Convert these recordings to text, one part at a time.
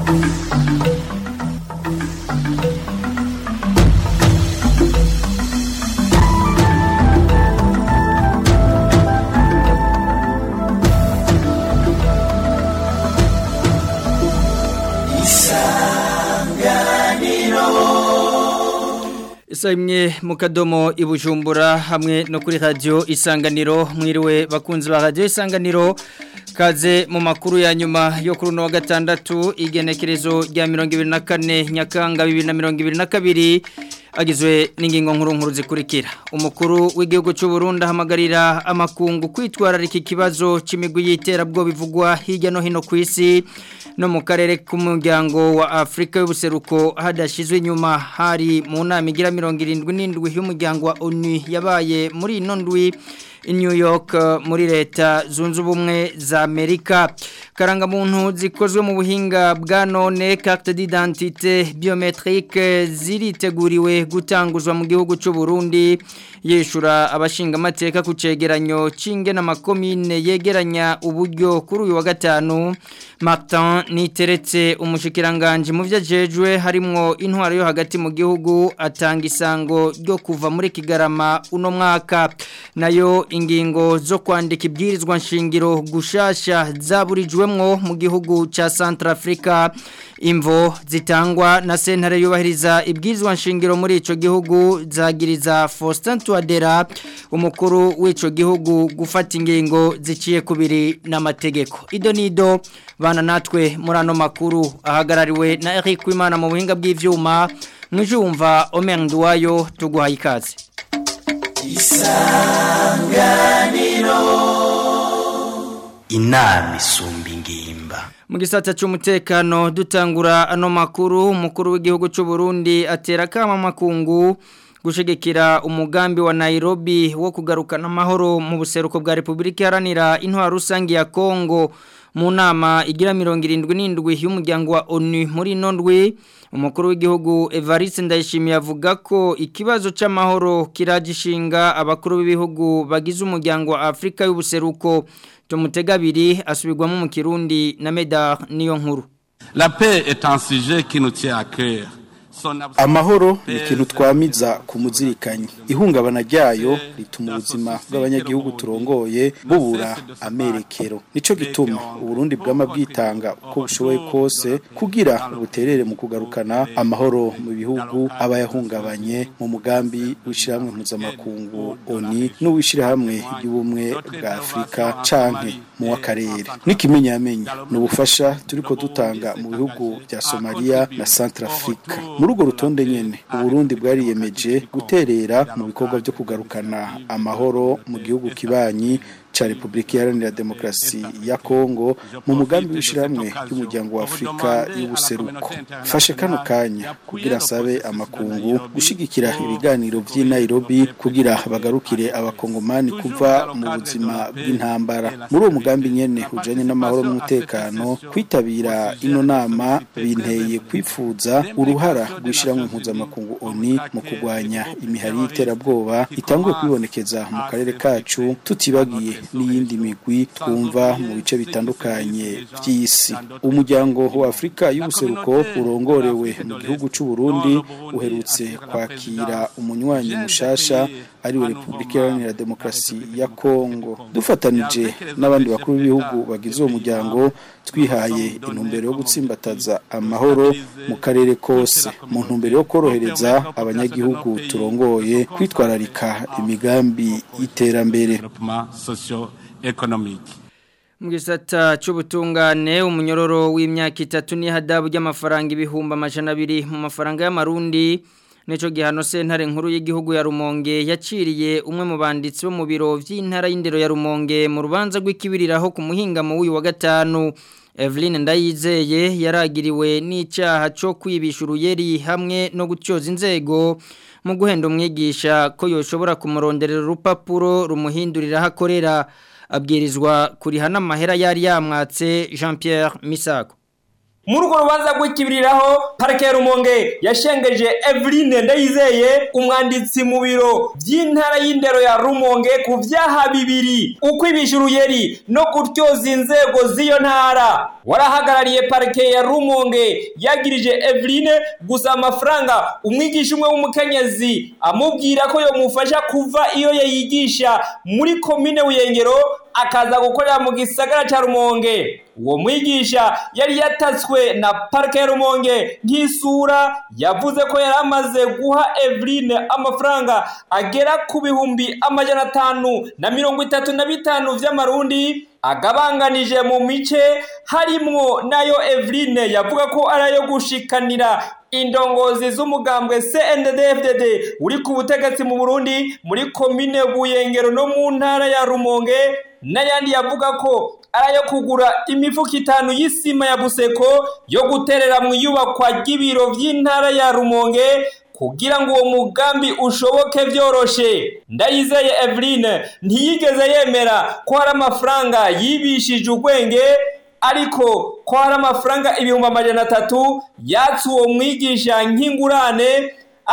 Isa imwe mu kadomo ibujumbura hamwe no kuri radio isanganiro mwiriwe bakunzi ba radio isanganiro kaze mu makuru ya nyuma yo kuri uno wa gatandatu igenekerezo rya 24 nyakanga 2022 agizwe n'ingingo nkuru nkuru zikurikira umukuru w'igihugu cy'u Burundi ahamagarira amakungu kwitwararika ikibazo c'imigwi y'iterabwo bivugwa hirya no hino ku isi no mu karere k'umuryango wa Afrika y'ubuseruko hadashizwe inyuma hari mu nama igira 77 y'umuryango wa ONU yabaye muri ino ndwi in New York muri leta zunze ubumwe za Amerika karangamuntu zikozwe mu buhinga bwa none carte d'identité biométrique ziriteguriwe gutanguzwa mu gihugu cy'u Burundi yeshura abashinga amateka ku cegeranyo cinge na makomine yegeranya uburyo kuri uyu wa gatanu Martin niteretse umushikiranganje mu vyajejwe harimo intwaro yo hagati mu gihugu atanga isango ryo kuva muri Kigarama uno mwaka nayo ingingo zo kwandika ibwirizwa nshingiro gushasha zaburijwemwo mu gihugu ca Centrafrica imvo zitangwa na sentare yubahiriza ibwirizwa nshingiro muri ico gihugu zagiriza Faustin Touadera umukuru w'ico gihugu gufata ingingo ziciye kubiri n'amategeko idonido bana natwe muri ano makuru ahagarariwe na Eric Wimana mu buhinga bw'ivyuma mwijumva Omer Nduwayo tuguhaye ikaze isanganiro inama isumba ingimba mu gisata cy'umutekano dutangura ano makuru umukuru w'igihugu cy'u Burundi atera kama makungu gushigikira umugambi wa Nairobi wo kugarukana amahoro mu buseruko bwa Republika Iharanira intwaro rusangi ya Kongo mu nama igira 77 y'umuryango wa ONU muri nondwe umukuru w'igihugu Evariste Ndayishimiye avuga ko ikibazo c'amahoro kiragishinga abakuru b'ibihugu bagize umuryango wa Afrika y'ubuseruko tumutegabiri asubirwamo mu Kirundi na Medar niyo nkuru La paix est un sujet qui nous tient à cœur. amahoro ni ikintu twamiza ku muzirikanyi ihungabana ryayo rituma ubuzima bw'abanyagihugu turongoye bubura amerekero nico gituma uburundi bwama bwitanga uko bushoboye kose kugira buterere mu kugarukana amahoro mu bihugu aba yahungabanye mu mugambi w'ishyirahamwe mpuzamakungu oni n'uw'ishyirahamwe ry'ubumwe bwa afurika canke mu w'akarere n'ikimenyamenya ni ubufasha turiko dutanga mu bihugu bya somaliya na centrafrica muri urwo rutonde nyene uburundi bwariyemeje guterera mu bikorwa byo kugarukana amahoro mu gihugu kibanyi cha Republika Iharanira Demokarasi ya Kongo mu mugambi w'ishiramwe y'umuryango wa Afrika y'ubuseruko fashe kano kanya kugira nsabe amakungu gushigikira ibiganiro by'i Nairobi kugira bagarukire abakongomani kuva mu buzima bw'intambara muri uwo mugambi nyene ujanye n'amahoro n'umutekano kwitabira ino nama binteye kwifuza uruhara rw'ishiramwe mpuzamakungu ONU mu kurwanya imihari y'iterabwoba itanguye kwibonekeza mu karere kacu tutibagiye n'iyindi migwi twumva mu bice bitandukanye by'isi umuryango wa Afrika y'ubuseruko urongorewe mu gihugu cy'u Burundi uherutse kwakira umunywanyi mushasha ari we Republika Iharanira Demokarasi ya Kongo dufatanije n'abandi bakuru b'ibihugu bagize uwo muryango twihaye intumbero yo gutsimbataza amahoro mu karere kose mu ntumbero yo korohereza abanyagihugu turongoye kwitwararika imigambi y'iterambere économique. mu gisata cy'ubutungane umunyororo w'imyaka itatu n'ihadabu ry'amafaranga ibihumbi amajana abiri mu mafaranga y'amarundi Nico gihano sentare nkuru y'igihugu ya Rumonge yaciriye umwe mu banditsi bo mu biro vy'intara y'indero ya Rumonge mu rubanza rw'ikibiriraho ku muhinga mu uyu wa gatanu Evelyn Ndayizeye yaragiriwe n'icyaha cyo kwibisha uruyeri hamwe no gutyoza inzego mu guhenda umwigisha ko yoshobora kumuronderera urupapuro rumuhindurira hakorera abwirizwa kuriha n'amahera yari yamwatse Jean Pierre Misako muri urwo rubanza rw'ikibiriraho parike ya rumonge yashengeje Eveline ndayizeye umwanditsi mu biro by'intara y'indero ya rumonge ku byaha bibiri ukwibisha uruyeri no gutyoza inzego z'iyo ntara warahagarariye parike ya rumonge yagirije eveline gusa amafaranga umwigisha umwe w'umukenyezi amubwira ko yomufasha kuva iyo yayigisha muri komine buyengero akaza gukorera mu gisagara cya rumonge uwo mwigisha yari yatatswe na parike ya rumonge nk'isura yavuze ko yari amaze guha eveline amafaranga agera ku bihumbi amajana atanu na mirongo itatu na bitanu vy'amarundi agabanganije mu mice harimwo nayo eveline yavuga ko ari ayo gushikanira indongozi z'umugambwe CNDD-FDD uri ku butegetsi mu Burundi muri komine Buyengero no mu ntara ya Rumonge n'ayandi yavuga ko ari ayo kugura imifuka itanu y'isima ya Buseko yo guterera mu iyubakwa ry'ibiro by'intara ya Rumonge kugira ngo uwo mugambi ushoboke byoroshe ndayizeye Eveline ntiyigeze yemera ko hari amafaranga yibishije ubwenge ariko ko hari amafaranga ibihumbi amajana atatu yatse uwo mwigisha nk'ingurane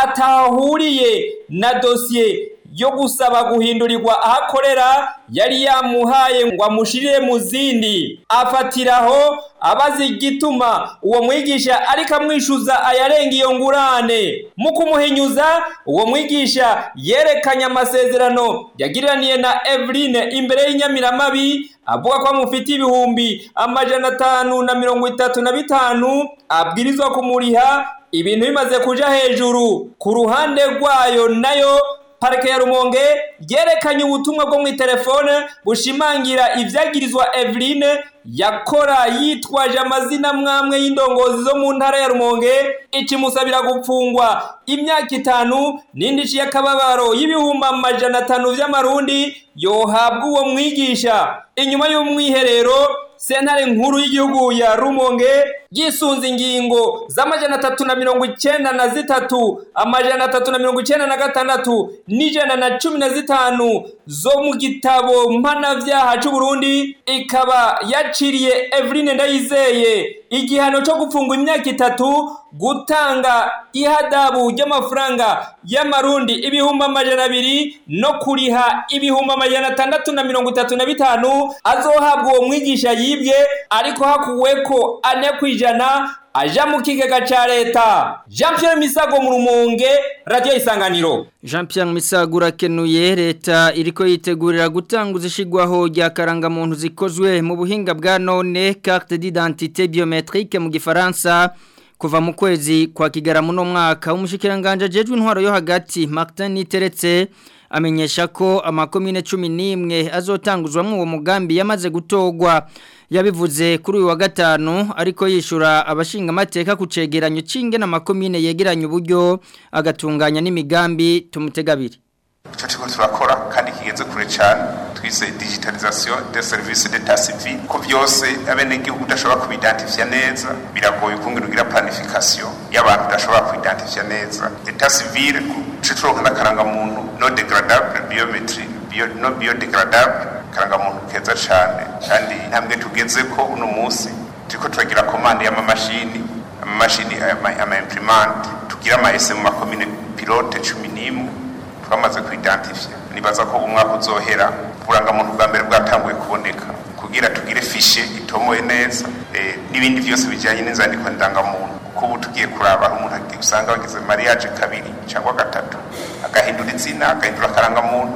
atahuriye na dosiye yo gusaba guhindurirwa aho akorera yari yamuhaye ngo amushirire mu zindi afatiraho abaza igituma uwo mwigisha ariko amwishyuza ayarenga iyo ngurane mu kumuhinyuza uwo mwigisha yerekanye amasezerano yagiraniye na Eveline imbere y'inyamiramabi avuga ko amufite ibihumbi amajana atanu na mirongo itatu na bitanu abwirizwa kumuriha ibintu bimaze kuja hejuru ku ruhande rwayo nayo parike ya rumonge yerekanye ubutumwa bwo mu telefone bushimangira ibyagirizwa Eveline yakora yitwaje amazina mwamwe y'indongozi zo mu ntara ya rumonge ikimusabira gupfungwa imyaka itanu n'indi y'akababaro y'ibihumbi amajana atanu by'amarundi yohabwa uwo mwigisha inyuma y'umwiherero sentare nkuru y'igihugu ya rumonge yisunze ingingo z'amajana atatu na mirongo icyenda na zitatu amajana atatu na mirongo icyenda na gatandatu n'ijana na cumi na zitanu zo mu gitabo mpanabyaha cy'uburundi ikaba yaciriye Eveline Ndayizeye igihano cyo gupfungwa imyaka itatu gutanga ihadabu ry'amafaranga y'amarundi ibihumbi amajana abiri no kuriha ibihumbi amajana atandatu na mirongo itatu na bitanu azohabwa uwo mwigisha yibwe ariko hakuwe ko ane ku ijana aja mu kigega ca leta jean pierre misago mu rumonge radiyo isanganiro Jean Pierre Misago urakenuye leta iriko yitegurira gutanguza ishigwaho rya karangamuntu zikozwe mu buhinga bwa none carte d'identité biométrique mu gifaransa kuva mu kwezi kwa kigaramu no mwaka umushikiranganje jejwe intwaro yo hagati Martin Niteretse amenyesha ko amakomine 11 azotanguzwamwo uwo mugambi yamaze gutogwa yabivuze kuri uyu wa gatanu ariko yishura abashinga amateka ku cegeranyo cinge n'amakomine yegeranye uburyo agatunganya n'imigambi tumutegabiri icyo kigo turakora kandi kigenze kure cyane twise digitalisation de service d'état civil ko byose abenegihugu udashobora kubidantifiya neza biragoye ukungena ugira planification y'abantu udashobora kuidentifia neza état civil ce turonka n'akarangamuntu no degradable biometry bio, no biodegradable karangamuntu keza cyane kandi intambwe tugeze ko uno munsi turiko turagira komande y'amamashini amamashini ama imprimante tugira ama ese mu makomine pilote cumi n'imwe twamaze kuidentifia nibaza ko umwaka uzohera uburangamuntu bwa mbere bwatanguye kuboneka kugira tugire fishe itomoye neza e, n'ibindi byose bijyanye n'inzandiko ndangamuntu kuko ubu tugiye kuraba umuntu usanga wagize mariage kabiri cyangwa gatatu agahindura izina agahindura akarangamuntu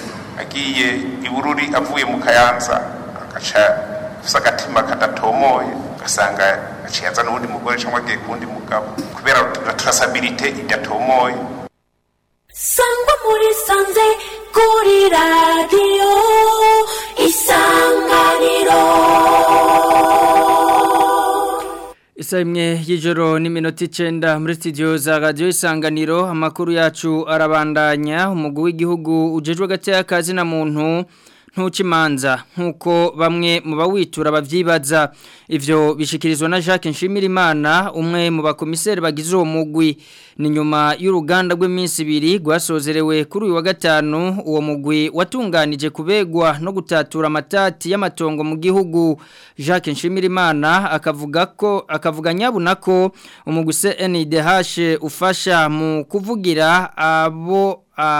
agiye ibururi avuye mu kayanza agaca afise agatima kadatomoye ugasanga aciye aza n'uwundi mugore cyangwa agiye ku wundi mugabo kubera traçabilité idatomoye sangwa muri sanze kuri radiyo isanganiro Isa imwe y'ijoro n'iminota icenda muri studio za radio isanganiro amakuru yacu arabandanya umugwi w'igihugu ujejwe gatya kazi na muntu ntukimanza nkuko bamwe mu bawitura bavyibaza ivyo bishikirizwa na Jacques Nshimirimana umwe mu bakomiseri bagize uwo mugwi ni nyuma y'uruganda rw'iminsi ibiri rwasozerewe kuri uyu wa gatanu uwo mugwi watunganije kubegwa no gutatura amatati y'amatongo mu gihugu Jacques Nshimirimana akavuga ko akavuga nyabuna ko umugwi CNDH ufasha mu kuvugira abo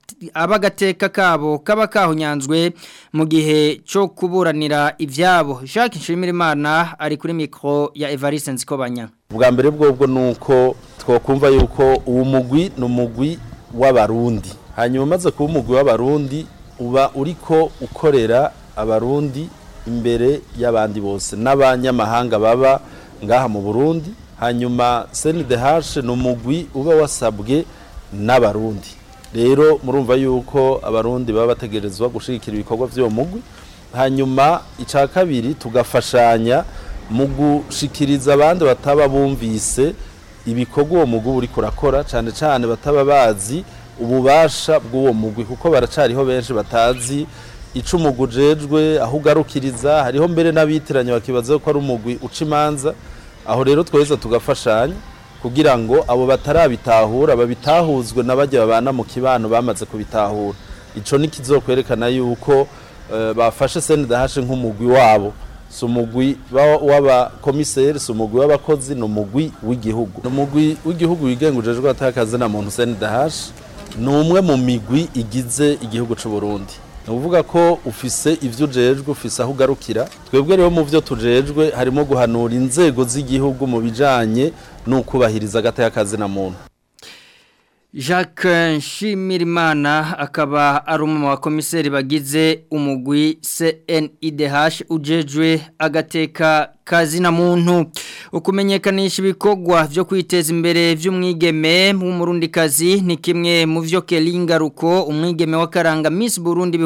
abagateka kabo kaba kahunyanzwe mu gihe cyo kuburanira ivyabo Jacques Nshimirimana ari kuri micro ya Evariste Nzikobanya ubwa mbere bwobwo nuko twokumva yuko uwo mugwi ni umugwi w'abarundi hanyuma umaze kuba umugwi w'abarundi uba uriko ukorera abarundi imbere y'abandi bose n'abanyamahanga baba ngaha mu Burundi hanyuma CNDH ni umugwi uba wasabwe n'abarundi rero murumva yuko abarundi baba bategerezwa gushigikira ibikorwa by'uwo mugwi hanyuma icya kabiri tugafashanya mu gushikiriza abandi bataba bumvise ibikorwa uwo mugwi uri kurakora cyane cyane bataba bazi ububasha bw'uwo mugwi kuko baracariho benshi batazi ico umugwi ujejwe aho ugarukiriza hariho mbere n'abitiranya bakibaza ko ari umugwi uca imanza aho rero tweza tugafashanya kugira ngo abo batarabitahura babitahuzwe n'abajya babana mu kibano bamaze kubitahura ico ni kizokwerekana yuko uh, bafashe CNDH nk'umugwi wabo si umugwi w'abakomiseri si umugwi w'abakozi ni umugwi w'igihugu ni umugwi w'igihugu wigenga ujejwe atakazi na muntu CNDH ni umwe mu migwi igize igihugu c'u Burundi ni ukuvuga ko ufise ivyo ujejwe ufise aho ugarukira twebwe rero mu vyo tujejwe harimo guhanura inzego z'igihugu mu bijanye n'ukubahiriza agateka na muntu Jacques Nshimirimana akaba ari umwe mu bakomiseri bagize umugwi CNIDH ujejwe agateka kazina muntu ukumenyekanisha ibikorwa byo kwiteza imbere by'umwigeme w'umurundi kazi ni kimwe mu byo Kelingaruko umwigeme wa Karanga Miss Burundi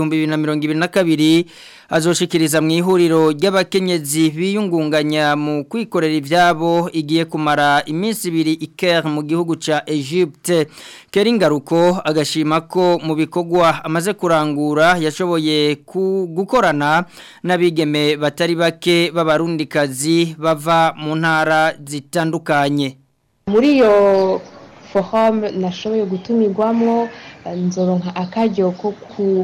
2022 azoshikiriza mu ihuriro ry'abakenyezi biyungunganya mu kwikorera ivyabo igiye kumara iminsi ibiri iker mu gihugu ca Egypte Kelingaruko agashima ko mu bikorwa amaze kurangura yashoboye gukorana n'abigeme batari bake b'abarundi kazi bava mu ntara zitandukanye muri iyo forum nashoboye gutumirwamo nzoronka akaryo ko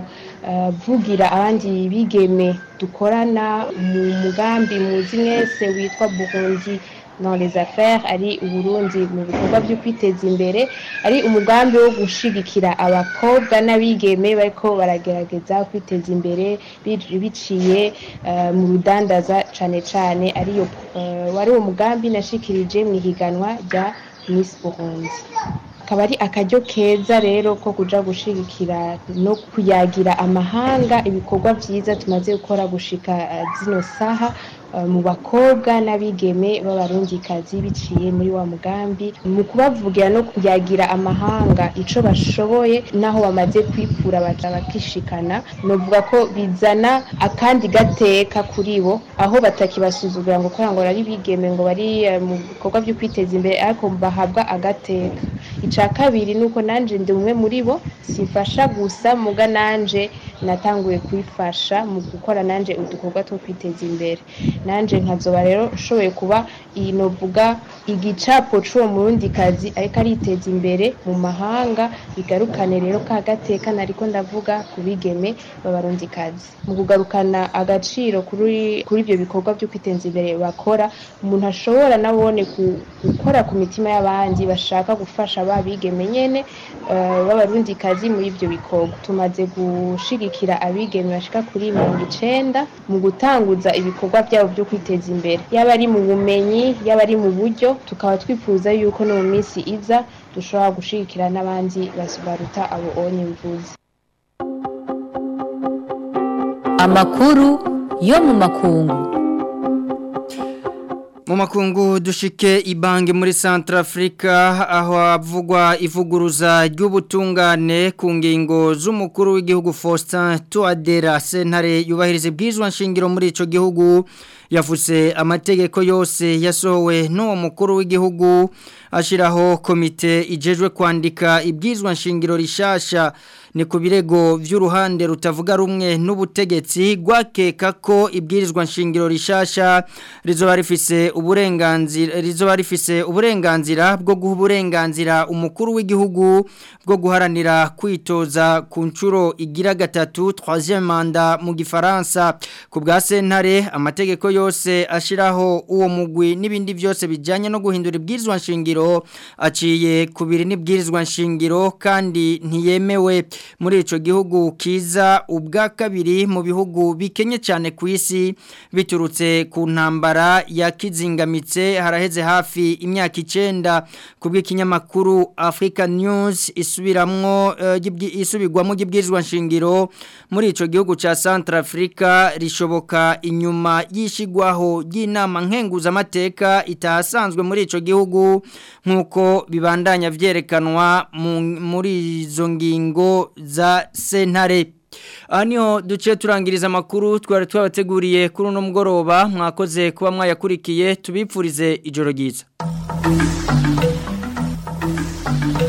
kuvugira abandi bigeme dukorana mu mugambi muzi mwese witwa Burundi dans les affaires ari uburundi mu bikorwa byo kwiteza imbere ari umugambi wo gushigikira abakobwa n'abigeme bariko baragerageza kwiteza imbere biciye uh, mu rudandaza cane cane ariyo uh, wari uwo mugambi nashikirije mu ihiganwa rya Miss Burundi akaba ari akaryo keza rero ko kuja gushigikira no kuyagira amahanga ibikorwa vyiza tumaze gukora gushika uh, zino saha mu bakobwa n'abigeme b'abarundikazi biciye muri wa mugambi mu kubavugira no kuyagira amahanga ico bashoboye naho bamaze kwikura baja bakishikana novuga ko bizana akandi gateka kuri bo aho batakibasuzugura ngo kora ngo ari bigeme ngo bari mu bikorwa byo kwiteza imbere ariko bahabwa agateka ica kabiri nuko nanje ndi umwe muri bo sifasha gusa muga nanje natanguye kwifasha mu gukora nanje udukorwa two kwiteza imbere nanje nkazoba rero nshoboye kuba iyi novuga igicapo c'uwo murundi kazi ariko ariteza imbere mu mahanga bigarukane rero ka gateka nariko ndavuga ku bigeme b'abarundi kazi mu kugarukana agaciro kuri kuri ibyo bikorwa byo kwiteza imbere bakora umuntu ashobora nabone gukora ku mitima y'abandi bashaka gufasha ba bigeme nyene uh, b'abarundi kazi muri ibyo bikorwa tumaze gushigikira abigeme bashika kuri mirongo icenda mu gutanguza ibikorwa byabo byo kwiteza imbere yaba ari mu bumenyi yaba ari mu buryo tukaba twifuza yuko no mu minsi iza dushobora gushigikira n'abandi baruta abo onye mvuze amakuru yo mu makungu mu makungu dushike ibange muri Centrafrica aho havugwa ivuguruza ry'ubutungane ku ngingo z'umukuru w'igihugu Faustin Touadera sentare yubahiriza bwizwa nshingiro muri ico gihugu yavuze amategeko yose yasohowe n'uwo mukuru w'igihugu ashiraho komite ijejwe kwandika ibwizwa nshingiro rishasha ni ku birego by'uruhande rutavuga rumwe n'ubutegetsi gwakeka ko ibwirizwa nshingiro rishasha rizoba rifise uburenganzira rizoba rifise uburenganzira bwo guha uburenganzira umukuru w'igihugu bwo guharanira kwitoza ku nshuro igira gatatu troisième manda mu gifaransa ku bwa sentare amategeko yose ashiraho uwo mugwi n'ibindi byose bijanye no guhindura ibwirizwa nshingiro aciye kubiri n'ibwirizwa nshingiro kandi ntiyemewe muri ico gihugu kiza ubwa kabiri mu bihugu bikenye cyane ku isi biturutse ku ntambara ya kizingamitse haraheze hafi imyaka icenda kubw'ikinyamakuru Africa News isubiramwo uh, isubirwamo gibwirizwa nshingiro muri ico gihugu ca Centrafrica rishoboka inyuma yishigwaho y'inama nkenguza amateka itahasanzwe muri ico gihugu nkuko bibandanya vyerekanwa muri izo ngingo za sentare aha niho duce turangiriza amakuru twari twabateguriye kuri uno mugoroba mwakoze kuba mwayakurikiye tubipfurize ijoro ryiza